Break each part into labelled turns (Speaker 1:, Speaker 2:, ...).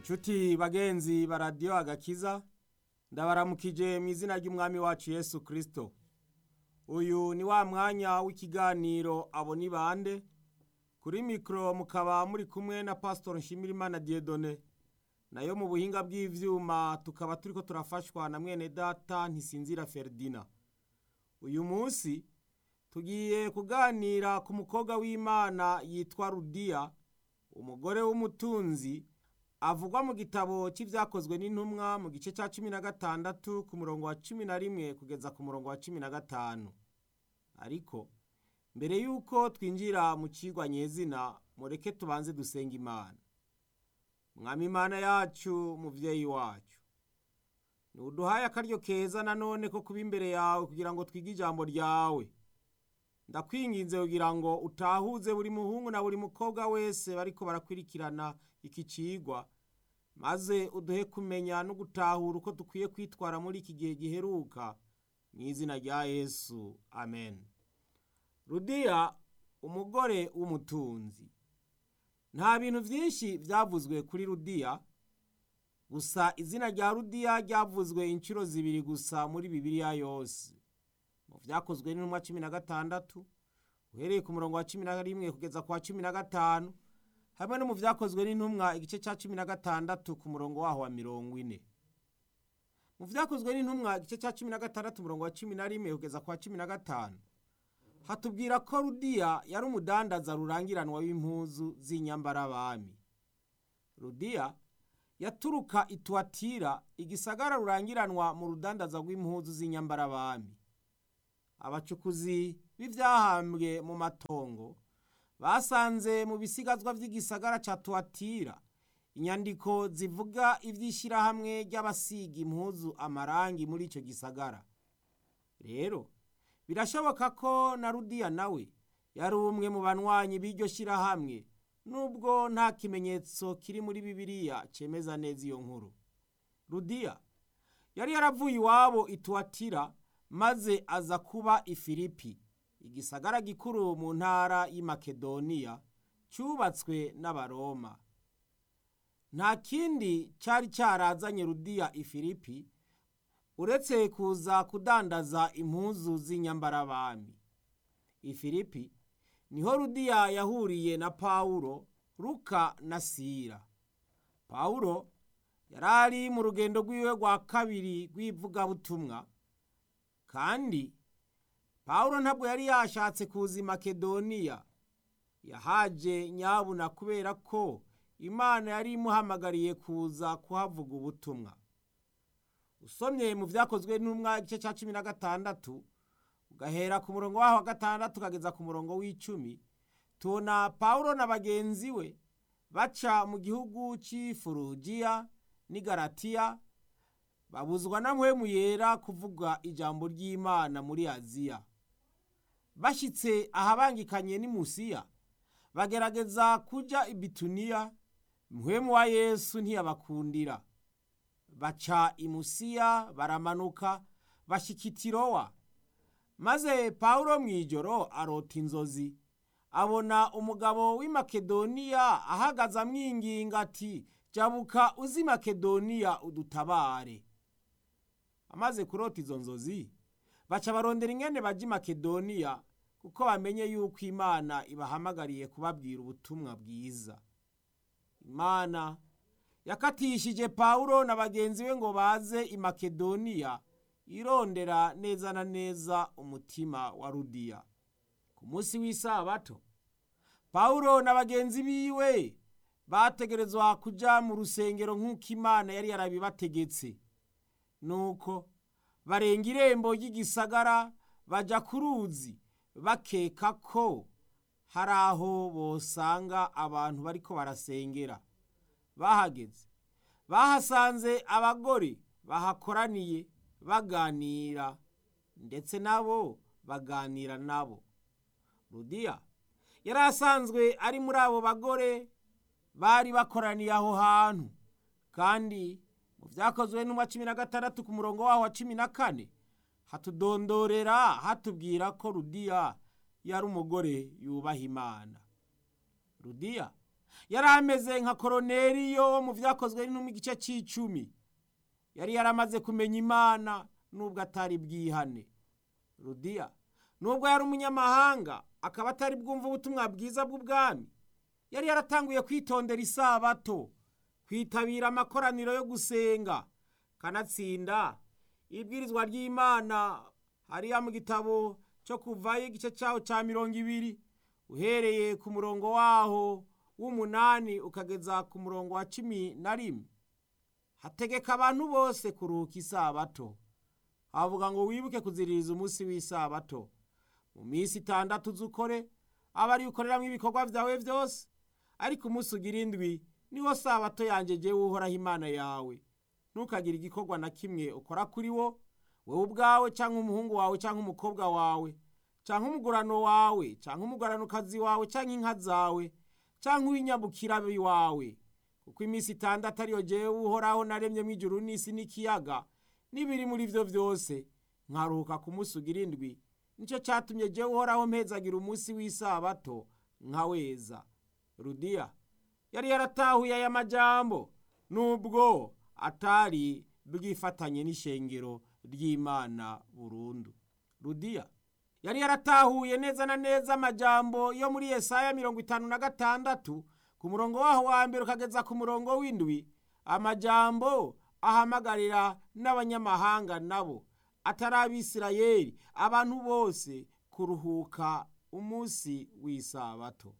Speaker 1: nshuti bagenzi ba radiyo agakiza ndabaramukije mu izina ry'umwami wacu yesu kirisito uyu ni wa mwanya w'ikiganiro abo ni bande kuri mikoro mukaba muri kumwe na pasitori nshimirimana diyedone nayo mu buhinga bw'ibyuma tukaba turi ko turafashwa na mwene data ntisinzira feridina uyu munsi tugiye kuganira ku mukobwa w'imana yitwa rudiya umugore w'umutunzi avugwa mu gitabo cy'ibyakozwe n'intumwa mu gice cya cumi na gatandatu ku murongo wa cumi na rimwe kugeza ku murongo wa cumi na gatanu ariko mbere y'uko twinjira mu kigwa nyezina mureke tubanze dusenga imana mwami imana yacu mubyeyi wacu ntuduhaye akaryo keza nanone ko kuba imbere yawe kugira ngo twige ijambo ryawe ndakwinginze kugira ngo utahuze buri muhungu na buri mukobwa wese bariko barakwirikirana iki cigwa maze uduhe kumenya no gutahura uko dukwiye kwitwara muri iki gihe giheruka mu izina rya yesu amen rudiya umugore w'umutunzi nta bintu byinshi byavuzwe kuri rudiya gusa izina rya rudiya ryavuzwe inshuro zibiri gusa muri bibiliya yose mu byakozwe n'intumwa cumi na gatandatu uhereye ku murongo wa cumi na rimwe kugeza ku wa cumi na gatanu hamwe no mu byakozwe n'intumwa igice cya cumi na gatandatu ku murongo waho wa mirongo ine mu byakozwe n'intumwa igice cya cumi na gatandatu umurongo wa cumi na rimwe kugeza ku wa cumi na gatanu hatubwira ko rudiya yari umudandaza rurangiranwa w'impuzu z'inyambarabami rudiya yaturuka ituwatira igisagara rurangiranwa mu rudandaza rw'impuzu z'inyambarabami abacukuzi b'ibyahambwe mu matongo basanze mu bisigazwa by'igisagara cya tuwatira inyandiko zivuga iby'ishyirahamwe ry'abasiga impuzu amarangi muri icyo gisagara rero birashoboka ko na rudiya nawe yari umwe mu banywanyi b'iryo shyirahamwe nubwo nta kimenyetso kiri muri bibiliya cyemeza neza iyo nkuru rudiya yari yaravuye iwabo ituwatira maze aza kuba ifilipi igisagara gikuru mu ntara y'Imakedoniya cyubatswe n'abaroma nta kindi cyari cyarazanye rudiya ifilipi uretse kuza kudandaza impuzu z'inyambarabami ifilipi niho rudiya yahuriye na pawulo ruka na sira pawulo yari ari mu rugendo rw'iwe rwa kabiri rw'ivugabutumwa kandi pawulo ntabwo yari yashatse kuza i makedoniya yahaje nyabuna kubera ko imana yari imuhamagariye kuza kuhavuga ubutumwa usomye mu byakozwe n'umwa igice cya cumi na gatandatu ugahera ku murongo waho wa gatandatu ukageza ku murongo w'icumi tubona pawulo na bagenzi we baca mu gihugu cy'ifurugiya n'igaratiya babuzwa na mpwemu yera kuvuga ijambo ry'imana muri aziya bashyitse ahabangikanye n'imusiya bagerageza kujya i bituniya mpwemu wa yesu ntiyabakundira baca imusiya baramanuka bashyika itirowa maze pawulo mu ijoro arota inzozi abona umugabo w'i makedoniya ahagaze amwinginga ati jabuka uzi makedoniya udutabare amaze kurota izo nzozi baca barondera ingene bajya i makedoniya kuko bamenye yuko imana ibahamagariye kubabwira ubutumwa bwiza imana yakatishije pawulo na bagenzi be ngo baze i makedoniya irondera neza na neza umutima wa rudiya ku munsi w'isabato pawulo na bagenzi biwe bategerezwa kujya mu rusengero nk'uko imana yari yarabibategetse nuko barenga irembo ry'igisagara bajya ku ruzi bakeka ko hari aho bosanga abantu bariko barasengera bahageze bahasanze abagore bahakoraniye baganira ndetse nabo baganira nabo rudiya yari asanzwe ari muri abo bagore bari bakoraniye aho hantu kandi mu byakozwe n'umwa cumi na gatandatu ku murongo waho wa cumi na kane hatudondorera hatubwira ko rudiya yari umugore yubaha imana rudiya yari ameze nka koroneriyo wo mu byakozwe no mu gice cy'icumi yari yaramaze kumenya imana nubwo atari bwihane rudiya nubwo yari umunyamahanga akaba atari bwumva ubutumwa bwiza bw'ubwami yari yaratanguye kwitondera isabato kwitabira amakoraniro yo gusenga kanatsinda ibwirizwa ry'imana hariya mu gitabo cyo kuvayo igice cyaho cya mirongo ibiri uhereye ku murongo waho w'umunani ukageza ku murongo wa cumi na rimwe hategeka abantu bose kuruhuka isabato havuga ngo wibuke kuziririza umunsi w'isabato mu minsi itandatu uzukore aba ari ukoreramo ibikorwa byawe byose ariko umunsi ugira indwi niwo sabato yanjye jyewe uhoraho imana yawe ntukagire igikorwa na kimwe ukora kuri wo wowe ubwawe cyangwa umuhungu wawe cyangwa umukobwa wawe cyangwa umugurano wawe cyangwa umuguranokazi wawe cyangwa inka zawe cyangwa uw'inyabukira wawe kuko iminsi itandatu ariyo jyewe uhoraho naremye mu ijuru n'isi n'ikiyaga n'ibiri muri byo byose nkaruhuka ku munsi ugira indwi nicyo cyatumye jyewe uhoraho mpezagira umunsi w'isabato nkaweza rudiya yari yaratahuye aya majambo nubwo atari bwifatanye n'ishengero ry'imana burundu rudiya yari yaratahuye neza na neza amajambo yo muri yesaya mirongo itanu na gatandatu ku murongo waho wa mbere ukageza ku murongo w'indwi amajambo ahamagarira n'abanyamahanga nabo atari abisirayeli abantu bose kuruhuka umunsi w'isabato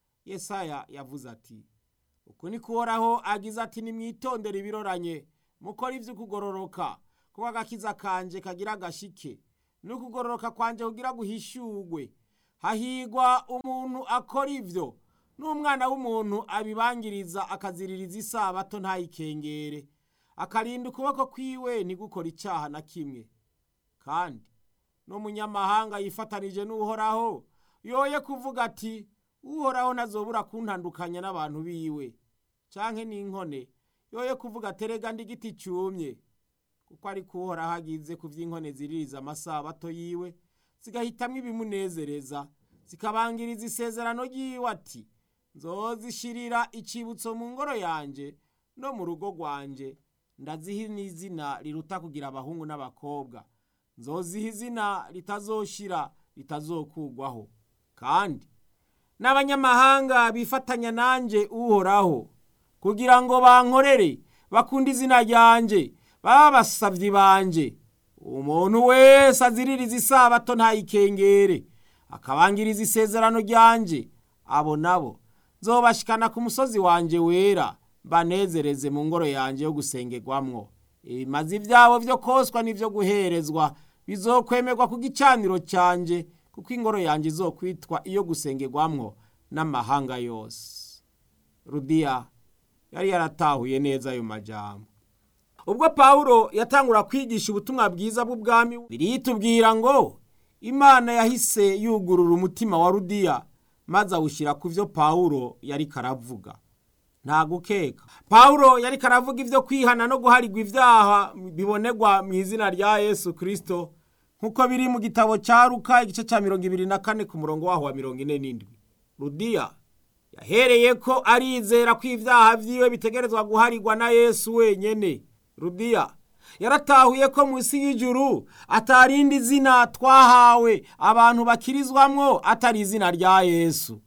Speaker 1: yesaya yavuze ati uku ni kuhoraho agize ati nimwitondere ibiroranye mukora iby'ukugororoka kuko agakiza kanje kagira agashike n'ukugororoka kwanje kugira guhishurwe hahigwa umuntu akora ibyo n'umwana w'umuntu abibangiriza akaziririza isabato ntayikengere akarinda ukuboko kwiwe ntigukore icyaha na kimwe kandi n'umunyamahanga yifatanije n'uhoraho yoye kuvuga ati uhoraho ntazobura kuntandukanya n'abantu biwe cyangwa n'inkone yoye kuvuga aterega igiti cyumye kuko ari uhoraho agize ku by'inkone ziririza amasabato yiwe zigahitamo ibimunezereza zikabangiriza isezerano ry'iwe ati nzozishirira icyibutso mu ngoro yanjye no mu rugo rwanjye ndaziha n'izina riruta kugira abahungu n'abakobwa nzoziha izina ritazoshira ritazokugwaho kandi n'abanyamahanga bifatanya nanjye uhoraho kugira ngo bankorere bakunde izina ryanjye baba basabyi banjye umuntu wese aziririza isabato ntayikengere akabangiriza isezerano ryanjye abo nabo nzobashikana ku musozi wanjye wera banezereze mu ngoro yanjye yo gusengerwamwo ibimazi byabo byo koswa n'ibyo guherezwa bizokwemerwa ku gicaniro cyanjye kuko ingoro yanjye izokwitwa iyo gusengerwamwo n'amahanga yose rudiya yari yaratahuye neza ayo majambo ubwo pawulo yatangura kwigisha ubutumwa bwiza bw'ubwami biritubwira ngo imana yahise yugurura umutima wa rudiya maze awushyira ku byo pawulo yari karavuga nta gukeka pawulo yari karavuga ibyo kwihana no guharigwa ibyaha bibonerwa mu izina rya yesu kirisito nk'uko biri mu gitabo cya ruka igice cya mirongo ibiri na kane ku murongo waho wa mirongo ine n'indwi rudiya yahereye ko arizera ko ibyaha byiwe bitegerezwa guharigwa na yesu wenyine rudiya yaratahuye ko munsi y'ijuru atarindi zina twahawe abantu bakirizwamwo atari izina rya yesu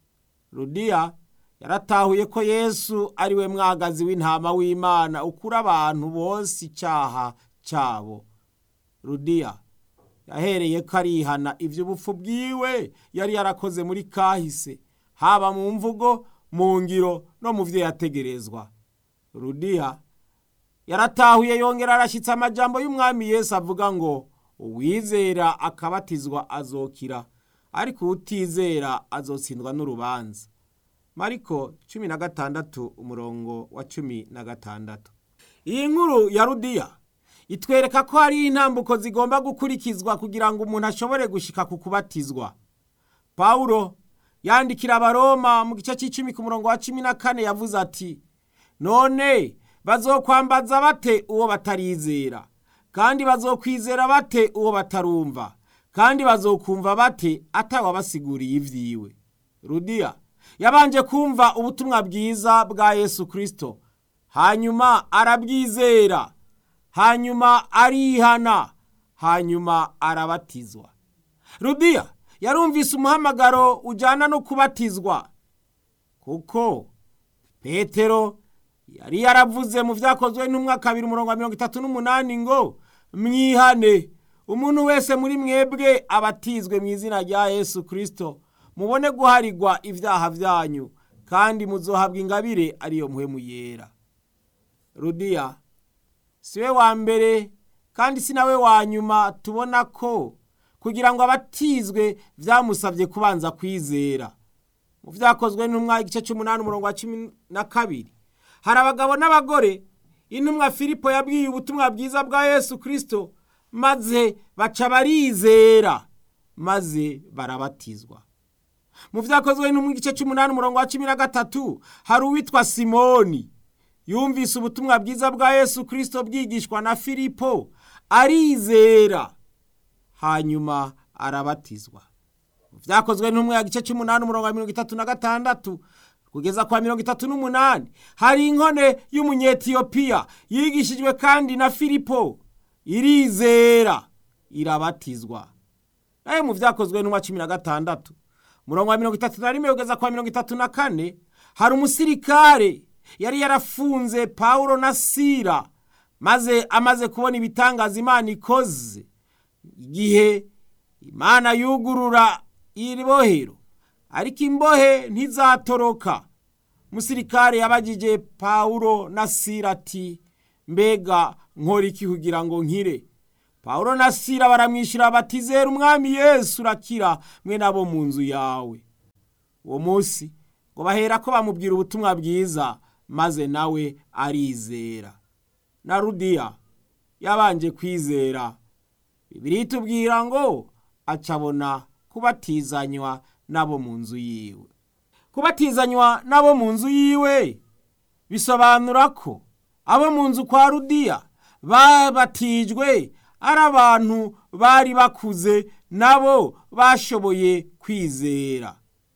Speaker 1: rudiya yaratahuye ko yesu ari we mwagazi w'intama w'imana ukura abantu bose icyaha cyabo rudiya yahereye ko arihana iby'ubupfu bwiwe yari yarakoze muri kahise haba mu mvugo mu ngiro no mu byo yategerezwa rudiya yaratahuye yongera arashyitse amajambo y'umwami Yesu avuga ngo uwizera akabatizwa azokira ariko utizera azotsindwa n'urubanza mariko cumi na gatandatu umurongo wa cumi na gatandatu iyi nkuru ya rudiya itwereka ko hari intambuko zigomba gukurikizwa kugira ngo umuntu ashobore gushika ku kubatizwa pawulo yandikira abaroma mu gice cy'icumi ku murongo wa cumi na kane yavuze ati none bazokwambaza bate uwo batarizera kandi bazokwizera bate uwo batarumva kandi bazokumva bate atawabasiguriye ibyiwe rudiya yabanje kumva ubutumwa bwiza bwa yesu kirisito hanyuma arabwizera hanyuma arihana hanyuma arabatizwa rudiya yarumvise umuhamagaro ujyana no kubatizwa kuko petero yari yaravuze mu byakozwe n'umwaka kabiri umurongo wa mirongo itatu n'umunani ngo mwihane umuntu wese muri mwebwe abatizwe mu izina rya yesu kirisito mubone guharigwa ibyaha byanyu kandi muzohabwa ingabire ariyo muhemu yera rudiya si we wa mbere kandi si nawe wa nyuma tubona ko kugira ngo abatizwe byamusabye kubanza kwizera mu byakozwe n'umwaka igice cy'umunani umurongo wa cumi na kabiri hari abagabo n'abagore intumwa filipo yabwiye ubutumwa bwiza bwa yesu kirisito maze baca barizera maze barabatizwa mu byakozwe n'umwe igice cy'umunani umurongo wa cumi na gatatu hari uwitwa simoni yumvise ubutumwa bwiza bwa yesu kirisito bwigishwa na filipo arizera hanyuma arabatizwa mu byakozwe n'umwe ya gice cy'umunani umurongo wa mirongo itatu na gatandatu kugeza kwa mirongo itatu n'umunani hari inkone y'umunyetiyopiya yigishijwe kandi na filipo irizera irabatizwa nayo mu byakozwe n'umwa cumi na gatandatu umurongo wa mirongo itatu na rimwe kugeza kwa mirongo itatu na kane hari umusirikare yari yarafunze pawulo na sira maze amaze kubona ibitangaza imana ikoze igihe imana yugurura iri bohero ariko imbohe ntizatoroka umusirikare yabagije pawulo na sira ati mbega nkora iki kugira ngo nkire pawulo na sira baramwishyura bati zera umwami yesu urakira mwe nabo mu nzu yawe uwo munsi ngo bahera ko bamubwira ubutumwa bwiza maze nawe arizera na rudiya yabanje kwizera bibiri itubwira ngo acabona kubatizanywa n'abo mu nzu yiwe kubatizanywa n'abo mu nzu yiwe bisobanura ko abo mu nzu kwa rudiya babatijwe ari abantu bari bakuze nabo bashoboye kwizera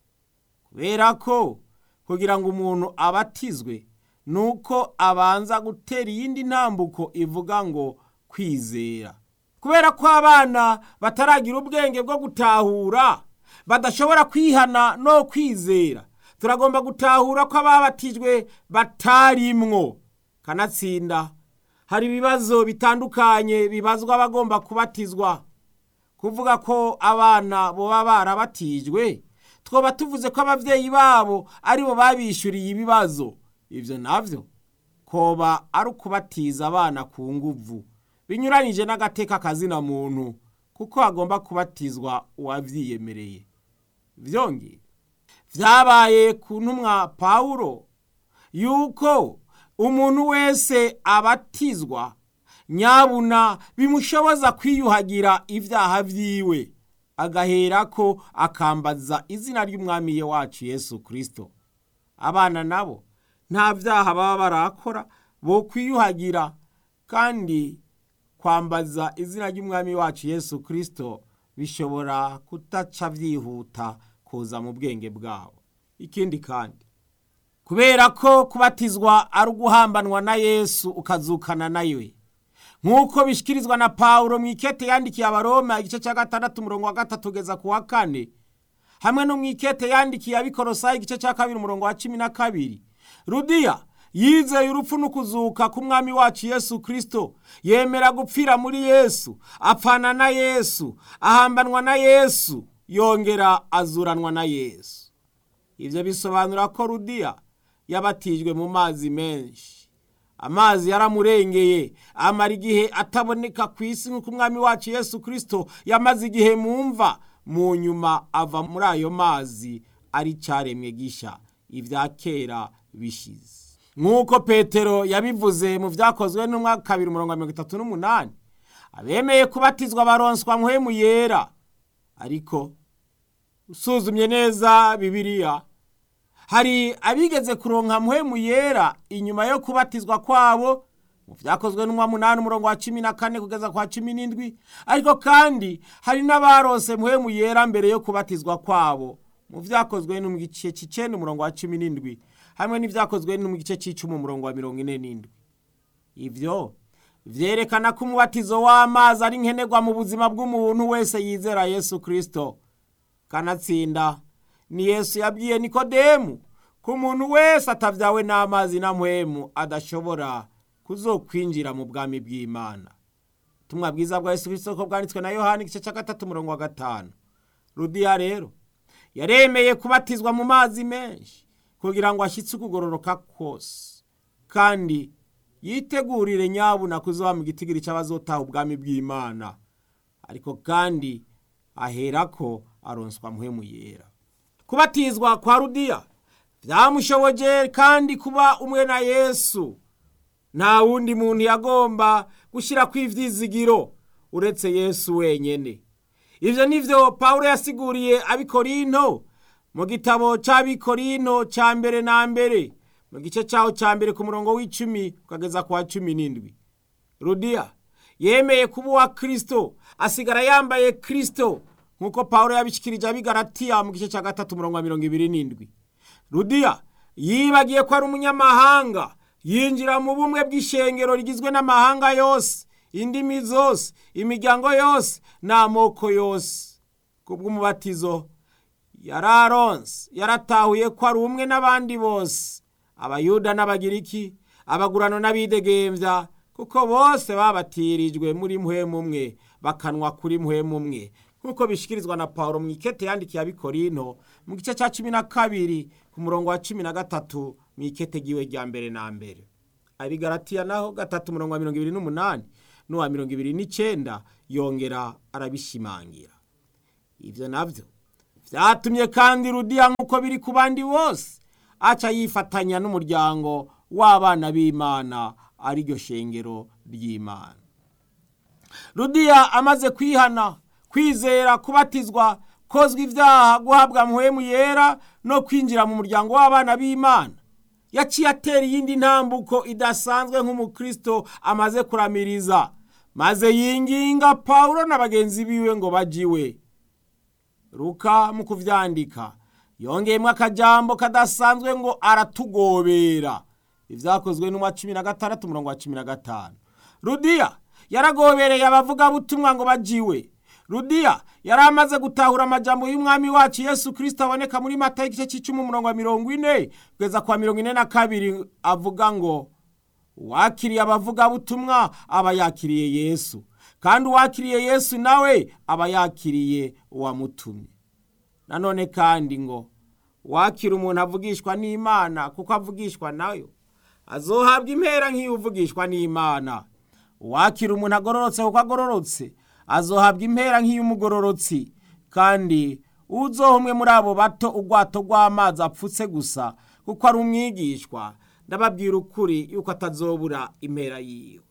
Speaker 1: kubera ko kugira ngo umuntu abatizwe ni uko abanza gutera iyindi ntambuko ivuga ngo kwizera kubera ko abana bataragira ubwenge bwo gutahura badashobora kwihana no kwizera turagomba gutahura ko ababatijwe batarimwo kanatsinda hari ibibazo bitandukanye bibazwa abagomba kubatizwa kuvuga ko abana boba barabatijwe twoba tuvuze ko ababyeyi babo aribo babishyuriye ibibazo ibyo nabyo koba ari ukubatiza abana ku nguvu binyuranyije n'agateka kazina muntu kuko hagomba kubatizwa uwabyiyemereye byongeye byabaye ku ntumwa pawulo yuko umuntu wese abatizwa nyabuna bimushoboza kwiyuhagira ibyaha byiwe agahera ko akambaza izina ry'umwami wacu yesu kirisito abana nabo nta byaha baba barakora bo kwiyuhagira kandi kwambaza izina ry'umwami wacu yesu kirisito bishobora kutaca byihuta kuza mu bwenge bwabo ikindi kandi kubera ko kubatizwa ari uguhambanwa na yesu ukazukana nawe nk'uko bishyikirizwa na pawulo mu ikete yandikiye abaroma igice cya gatandatu umurongo wa gatatu ugeza ku wa kane hamwe no mu ikete yandikiye abikorosayi igice cya kabiri umurongo wa cumi na kabiri rudiya yizeye urupfu n'ukuzuka k'umwami wacu yesu kirisito yemera gupfira muri yesu apfana na yesu ahambanwa na yesu yongera azuranwa na yesu ibyo bisobanura ko rudiya yabatijwe mu mazi menshi amazi yaramurengeye amara igihe ataboneka ku isi nk'uko umwami wacu yesu kirisito yamaze igihe mu mva mu nyuma ava muri ayo mazi ari cyaremwe gishya ibya kera bishize nk'uko petero yabivuze mu byakozwe n'umwaka kabiri umurongo wa mirongo itatu n'umunani abemeye kubatizwa baronswa muhemu yera ariko usuzumye neza bibiliya hari abigeze kuronka muhemu yera inyuma yo kubatizwa kwabo mu byakozwe n'umwa munani umurongo wa cumi na kane kugeza kwa cumi n'indwi ariko kandi hari n'abarose muhemu yera mbere yo kubatizwa kwabo mu byakozwe no mu gice cy'icenda umurongo wa cumi n'indwi hamwe n'ibyakozwe no mu gice cy'icumi umurongo wa mirongo ine n'indwi ibyo vyerekana ko umubatizo w'amazi ari nkenerwa mu buzima bw'umuntu wese yizera yesu kristo kanatsinda ni yesu yabwiye nikodemu ko umuntu wese atavyawe n'amazi na mpwemu adashobora kuzokwinjira mu bwami bw'imana ubutumwa bwiza bwa yesu kristo ko bwanditswe na yohani igice cya gatatu umurongo wa gatanu rudiya rero yaremeye kubatizwa mu mazi menshi kugira ngo ashyitse ukugororoka kose kandi yitegurire nyabuna kuzoba mu gitigiri cy'abazotaha ubwami bw'imana ariko kandi aherako aronswa mpwemu yera kubatizwa kwa rudiya byamushoboje kandi kuba umwe na yesu nta wundi muntu yagomba gushyira ku ivyizigiro uretse yesu wenyene ivyo nivyo pawulo yasiguriye abikorinto mu gitabo c'abikorinto ca mbere na mbere mu gice caho ca mbere ku murongo w'icumi ukageza ku wa cumi n'indwi rudiya yemeye kuba uwa kristo asigara yambaye kristo nk'uko pawulo yabishikirije abigaratiya mu gice ca gatatu umurongo wa mirongo ibiri n'indwi rudiya yibagiye ko ari umunyamahanga yinjira mu bumwe bw'ishengero rigizwe n'amahanga yose indimi zose imiryango yose n'amoko yose kubw'umubatizo yararonse yaratahuye ko ari umwe n'abandi bose abayuda n'abagiriki abagurano n'abidegembya kuko bose babatirijwe muri mpwemu umwe bakanwa kuri mpwemu umwe nk'uko bishikirizwa na pawulo mu ikete yandikiye abikorinto mu gice cya cumi na kabiri ku murongo wa cumi na gatatu mu ikete giwe rya mbere na mbere abigaratiya naho gatatu umurongo wa mirongo ibiri n'umunani n'uwa mirongo ibiri n'icenda yongera arabishimangira ibyo nabyo byatumye kandi rudiya nk'uko biri ku bandi bose aca yifatanya n'umuryango w'abana b'imana ariryo shengero ry'imana rudiya amaze kwihana kwizera kubatizwa kozwa ibyaha guhabwa muhemu yera no kwinjira mu muryango w'abana b'imana yaciye atera iyindi ntambuko idasanzwe nk'umukristo amaze kuramiriza maze yinginga pawulo na bagenzi biwe ngo bajiwe ruka mu kuvyandika yongeyemo akajambo kadasanzwe ngo aratugobera ibyakozwe n'umwa cumi na gatandatu umurongo wa cumi na gatanu rudiya yaragobereye abavugabutumwa ngo bajiwe rudiya yari amaze gutahura amajambo y'umwami wacu yesu kirisito aboneka muri mata y'igice cy'icumi umurongo wa mirongo ine kugeza kwa mirongo ine na kabiri avuga ngo uwakiriye abavugabutumwa aba yakiriye yesu kandi uwakiriye yesu nawe aba yakiriye uwamutumye nanone kandi ngo wakira umuntu avugishwa n'imana kuko avugishwa nayo azohabwa impera nk'iyo uvugishwa n'imana uwakira umuntu agororotse kuko agororotse azohabwa impera nk'iy'umugororotsi kandi uzoha umwe muri abo bato ubwato rw'amazi apfutse gusa kuko ari umwigishwa ndababwira ukuri yuko atazobura impera yiwe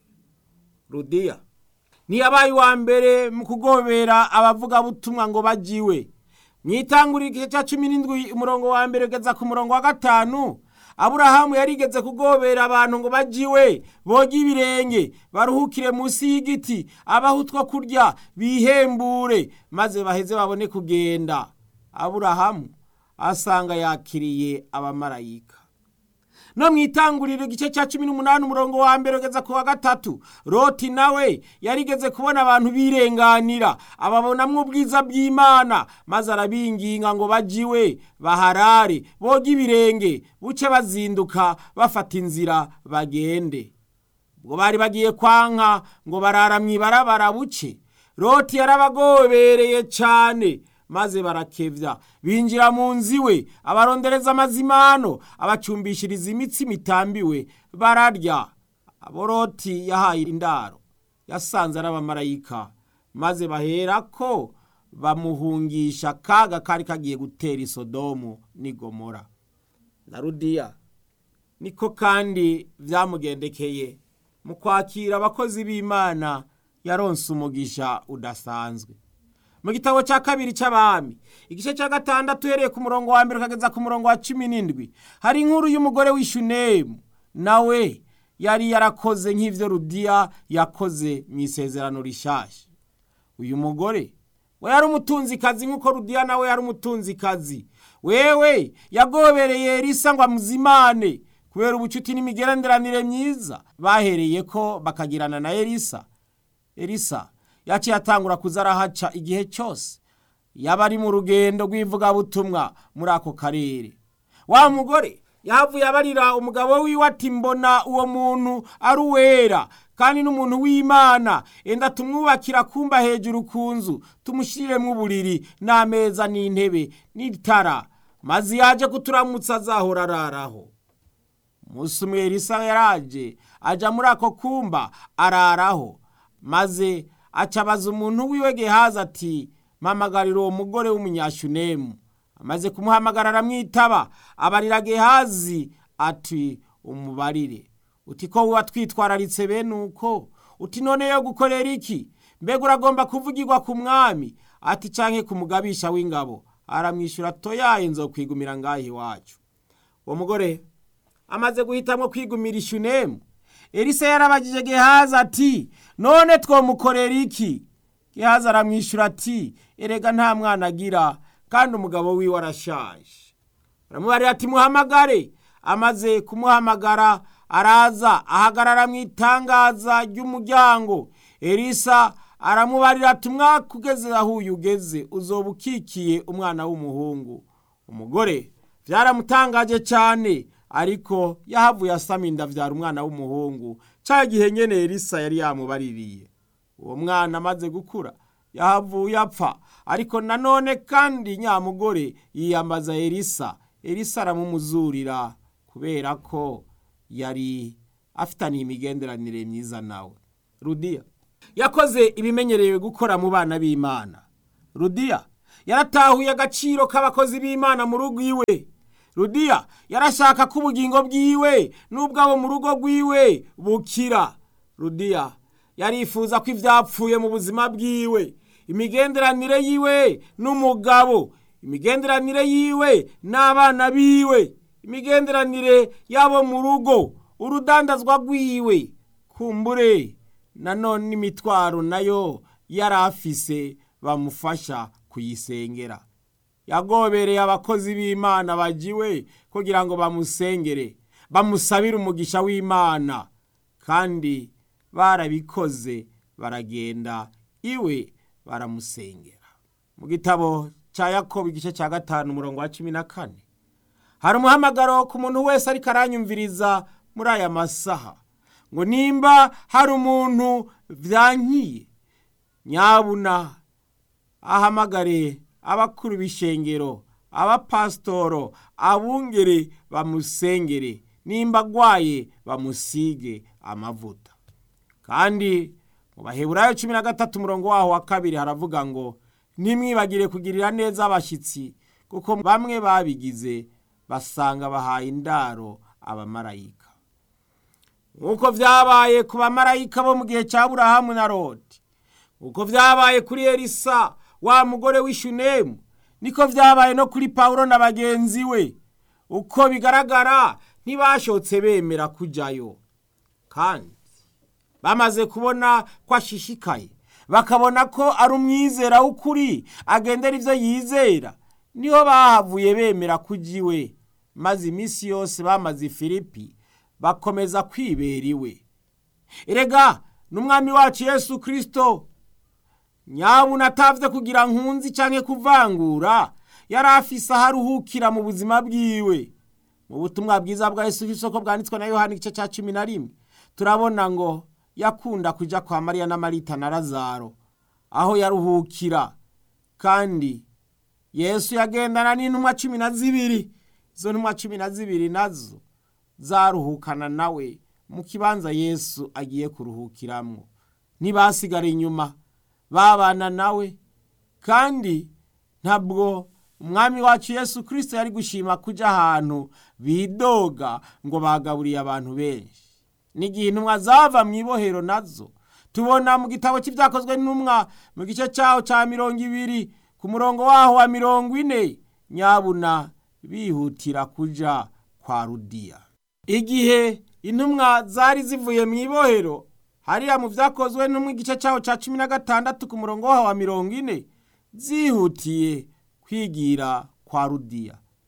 Speaker 1: rudiya ntiyabaye uwa mbere mu kugobera abavugabutumwa ngo bajiwe mu itanguriro igice cya cumi n'indwi umurongo wa mbere ugeza ku murongo wa gatanu aburahamu yarigeze kugobera abantu ngo bajiwe boge ibirenge baruhukire munsi y'igiti abaho utwo kurya bihembure maze baheze babone kugenda aburahamu asanga yakiriye abamarayika no mu itanguriro igice cya cumi n'umunani umurongo wa mbere ugeza ku wa gatatu roti nawe yarigeze kubona abantu birenganira ababonamwo ubwiza bw'imana maze arabinginga ngo bajiwe baharare boge ibirenge buce bazinduka bafata inzira bagende ubwo bari bagiye kwanka ngo barara mu ibarabara buce roti yarabagobereye cyane maze barakevya binjira mu nzu iwe abarondereza amazimano abacumbishiriza imitsi mitambiwe bararya aboroti yahaye indaro yasanze ari abamarayika maze baherako bamuhungisha kaga kari kagiye gutera isodomu n'igomora na rudiya niko kandi vyamugendekeye mu kwakira abakozi b'imana yaronse umugisha udasanzwe mu gitabo cya kabiri cy'abami igice cya gatandatu uhereye ku murongo wa mbere ukageza ku murongo wa cumi n'indwi hari inkuru y'umugore w'ishunemu nawe yari yarakoze nk'ibyo rudiya yakoze mu isezerano rishashya uyu mugore we yari umutunzikazi nk'uko rudiya nawe yari umutunzikazi wewe yagobereye elisa ngo amuzimane kubera ubucuti n'imigenderanire myiza bahereye ko bakagirana na elisa elisa yaciye atangura kuza arahaca igihe cyose yaba ari mu rugendo rw'ivugabutumwa muri ako karere wa mugore yahavuye abarira umugabo wiwe ati mbona uwo muntu ari uwera kandi n'umuntu w'imana enda tumwubakira kumba hejuru ku nzu tumushyiremo uburiri n'ameza n'intebe n'itara maze yaje kuturamutsa azahora araraho umunsi umwe elisa yaraje ajya muri ako kumba araraho maze acabaza umuntu wiwe gehazi ati mpamagarira uwo mugore w'umunyashunemu amaze kumuhamagara aramwitaba abarira gehazi ati umubarire uti ko wuba twitwararitse bene uko uti none yo gukorera iki mbega uragomba kuvugirwa ku mwami ati canke ku mugabisha w'ingabo aramwishyura toyaye nzokwigumira ngaho iwacu uwo mugore amaze guhitamwo kwigumira ishunemu elisa yarabagije gehazi ati none twomukorera iki gehazi aramwishyura ati erega nta mwana agira kandi umugabo wiwe arashaje aramubarira ati muhamagare amaze kumuhamagara araza ahagarara mu itangaza ry'umuryango elisa aramubarira ati umwaka ugeze aho uyu ugeze uzoba ukikiye umwana w'umuhungu umugore byaramutangaje cyane ariko yahavuye asama inda abyara umwana w'umuhungu cya gihe nyine elisa yari yamubaririye uwo mwana amaze gukura yahavuye apfa ariko nanone kandi nyamugore yiyambaza elisa elisa aramumuzurira kubera ko yari afitaniye imigenderanire myiza nawe rudiya yakoze ibimenyerewe gukora mu bana b'imana rudiya yaratahuye agaciro k'abakozi b'imana mu rugo iwe rudiya yarashaka ko ubugingo bwiwe n'ubwabo mu rugo rwiwe bukira rudiya yarifuza ko ibyapfuye mu buzima bwiwe imigenderanire yiwe n'umugabo imigenderanire yiwe n'abana biwe imigenderanire yabo mu rugo urudandazwa rwiwe kumbure nanone n'imitwaro nayo yari afise bamufasha kuyisengera yagobereye abakozi b'imana bagiwe kugira ngo bamusengere bamusabire umugisha w'imana kandi barabikoze baragenda iwe baramusengera mu gitabo cya yakobo igice cya gatanu umurongo wa cumi na kane hari umuhamagaro ku muntu wese ariko aranyumviriza muri aya masaha ngo nimba hari umuntu byankiye nyabuna ahamagare abakuru b'ishengero abapasitoro abungere bamusengere nimba agwaye bamusige amavuta kandi mu baheburayo cumi na gatatu umurongo waho wa kabiri haravuga ngo ntimwibagire kugirira neza abashyitsi kuko bamwe babigize basanga bahaye indaro abamarayika nk'uko byabaye ku bamarayika bo mu gihe cya burahamu na rodi nk'uko byabaye kuri elisa wa mugore w'ishunemu niko byabaye no kuri pawulo na bagenzi we uko bigaragara ntibashotse bemera kujyayo kandi bamaze kubona ko ashishikaye bakabona ko ari umwizera w'ukuri agendera ibyo yizera niho bahavuye bemera kujya iwe maze iminsi yose bamaze ifilipi bakomeza kwibera iwe erega n'umwami wacu yesu kirisito nyabuna atavye kugira nkunzi canke kuvangura yari afise aho aruhukira mu buzima bwiwe mu butumwa bwiza bwa yesu kirisito ko bwanditswe na yohani igice ca cumi na rimwe turabona ngo yakunda kuja kwa mariya na marita na lazaro aho yaruhukira kandi yesu yagendana n'intumwa cumi na zibiri izo ntumwa cumi na zibiri nazo zaruhukana nawe mu kibanza yesu agiye kuruhukiramwo ntibasigara inyuma babana nawe kandi ntabwo umwami wacu yesu kirisito yari gushima kujya ahantu bidoga ngo bagaburiye abantu benshi n'igihe intumwa zava mu ibohero nazo tubona mu gitabo cy'ibyakozwe n'intumwa mu gice cyaho cya mirongo ibiri ku murongo waho wa mirongo ine nyabuna bihutira kujya kwa rudiya igihe intumwa zari zivuye mu ibohero hariya mu byakozwe no mu gice cyaho cya cumi na gatandatu ku murongo waho wa mirongo ine zihutiye kwigira kwa rudiya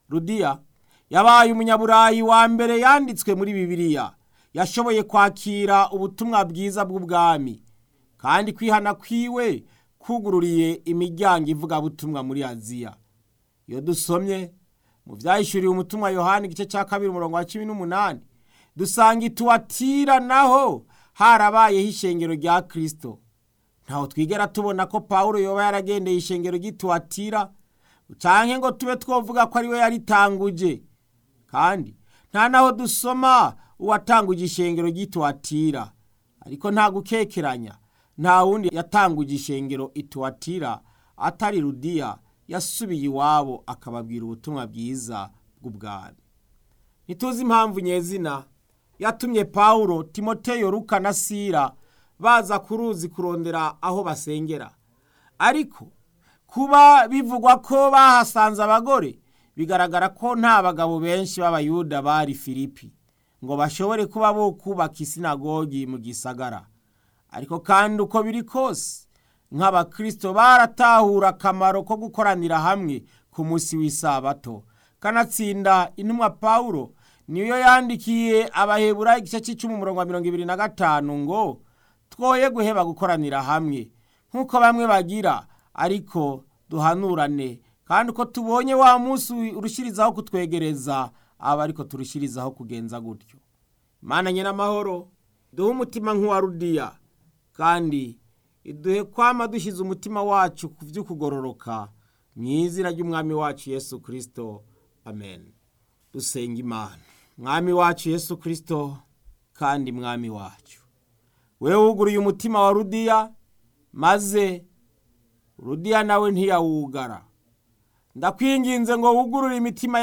Speaker 1: rudiya yabaye umunyaburayi wa mbere yanditswe muri bibiliya yashoboye kwakira ubutumwa bwiza bw'ubwami kandi kwihana kwiwe kugururiye imiryango ivugabutumwa muri aziya iyo dusomye mu byahishuriwe umutumwa yohani igice cya kabiri umurongo wa cumi n'umunani dusanga ituwatira naho harabayeho ishengero rya kirisito ntaho twigera tubona ko pawulo yoba yaragendeye ishengero ry'ituwatira cyangwa ngo tube twavuga ko ariwe yaritanguje kandi nta naho dusoma uwatanguje ishengero ry'ituwatira ariko nta gukekeranya nta wundi yatanguje ishengero ituwatira atari rudiya yasubiye iwabo akababwira ubutumwa bwiza bw'ubwami ntituzi impamvu nyezina yatumye pawulo timoteyo ruka na sira baza ku ruzi kurondera aho basengera ariko kuba bivugwa ko bahasanze abagore bigaragara ko nta bagabo benshi b'abayuda bari filipi ngo bashobore kuba bo kubaka isinagogi mu gisagara ariko kandi uko biri kose nk'abakirisito baratahura akamaro ko gukoranira hamwe ku munsi w'isabato kanatsinda intumwa pawulo niyo yandikiye abahebura igice cy'icumi umurongo wa mirongo ibiri na gatanu ngo twoye guheba gukoranira hamwe nk'uko bamwe bagira ariko duhanurane kandi uko tubonye wa munsi urushyirizaho kutwegereza aba ariko turushyirizaho kugenza gutyo imana nyir'amahoro duhe umutima nk'uwa rudiya kandi iduhe kwama dushyize umutima wacu ku by'ukugororoka mu izina ry'umwami wacu yesu kirisito amen dusenga imana mwami wacu yesu kirisito kandi mwami wacu we wuguruye umutima wa rudiya maze rudiya nawe ntiyawugara ndakwinginze ngo wugurure imitima